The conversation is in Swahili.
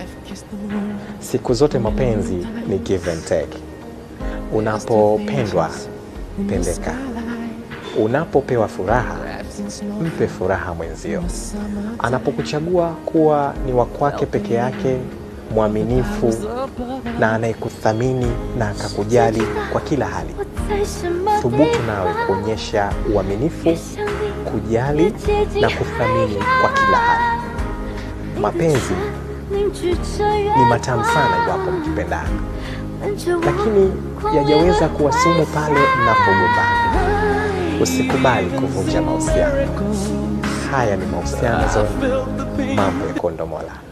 Siku zote mapenzi ni give and take. Unapopendwa pendeka, unapopewa furaha mpe furaha mwenzio. Anapokuchagua kuwa ni wa kwake peke yake, mwaminifu na anayekuthamini na akakujali kwa kila hali, thubutu nawe kuonyesha uaminifu, kujali na kuthamini kwa kila hali. Mapenzi ni matamu sana iwapo mkipendana, lakini yajaweza kuwa sumu pale mnapogombana. Usikubali kuvunja mahusiano. Haya ni mahusiano, mambo ya kondomola.